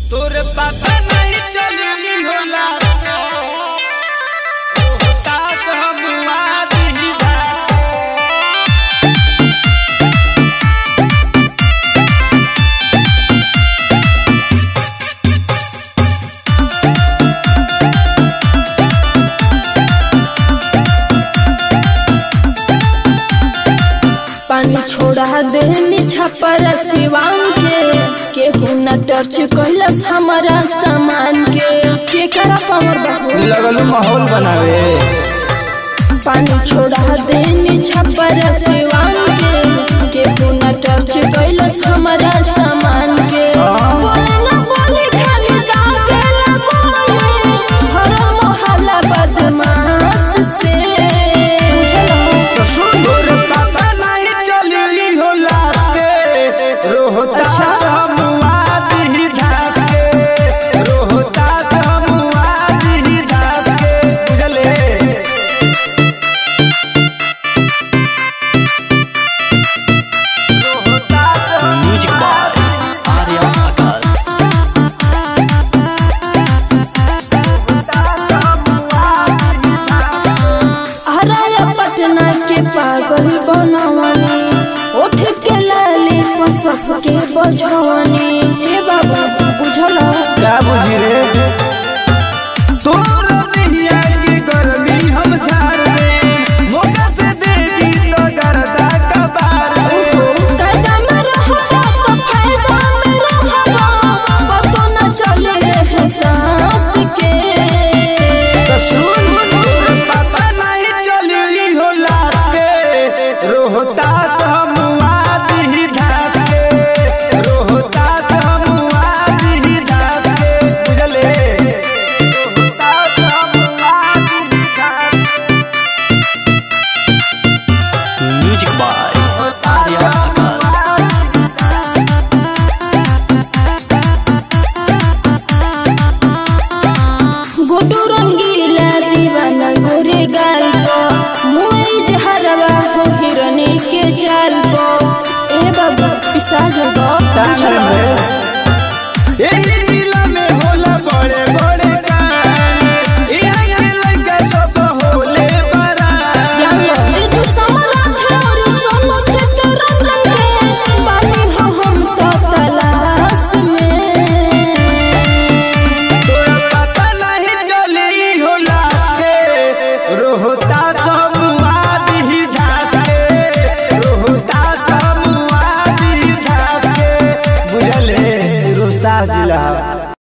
तोर पापा नहीं चली होला तास हम आदि दास पानी छोड़ा देनी छपर सिवान के केहू न टर्च कैलस हमारा सामान के के करा पावर बहू लगलू माहौल बनावे पानी छोड़ा देनी छपर सिवान के केहू न टर्च कैलस हमारा सामान के बोले ना बोले खाली दागेला कोले हर मोहल्ला बदमाश से बुझलो तो सुन तोर पापा नहीं चली होला के रोहतास हम आदि दास के रोहतास हम आदि दास के बुझले म्यूजिक बाय आर्या आकाश हराया पटना के पागल बनवनी उठ के लाली पसफ के बझवनी ए बाबा बुझल का बुझी रे तोर दुनिया की गर्मी हम झाड़ दे मौका से देवी तो गर्दा कबार दे कायदा में रहबा तो फायदा में रहबा पतो न चले है सांस के तो सुन तोर पापा नहीं चली हो लाश के रोहतास हम आदि धास के रोहतास हम आदि धास के बुझले रोहतास हम आदि धास म्यूजिक बाय आर्या आकाश गुडू रंगीला दीवाना गोरे गाल को मुई जहरवा हो हिरनी के जाल को ए बाबा पिसा जगो एही जिला में होला बड़े बड़े कांड यहाँ के लइका सब होले बरान जानो ए तू समराथ और सोनो चित्ररंजन के बानी हो हम तो तलाश में तोरा पता नहीं चली हो लाश के रोहतास हम आदि धास के रोहतास हम आदि धास के बुझले रोहतास जिला